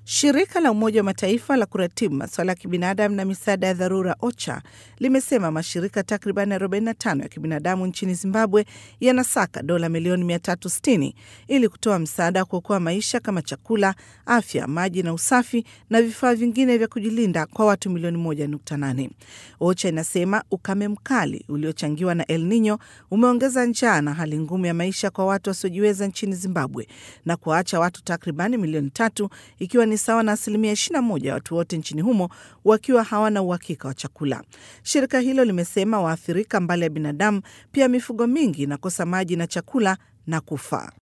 Shirika la Umoja wa Mataifa la kuratibu masuala ya kibinadamu na misaada ya dharura OCHA limesema mashirika takriban 45 ya kibinadamu nchini Zimbabwe yanasaka dola milioni 360 ili kutoa msaada wa kuokoa maisha kama chakula, afya, maji na usafi na vifaa vingine vya kujilinda kwa watu milioni 1.8. OCHA inasema ukame mkali uliochangiwa na El Nino umeongeza njaa na hali ngumu ya maisha kwa watu wasiojiweza nchini Zimbabwe na kuwaacha watu takribani milioni tatu ikiwa ni sawa na asilimia 21 ya watu wote nchini humo wakiwa hawana uhakika wa chakula. Shirika hilo limesema waathirika mbali ya binadamu, pia mifugo mingi inakosa maji na chakula na kufa.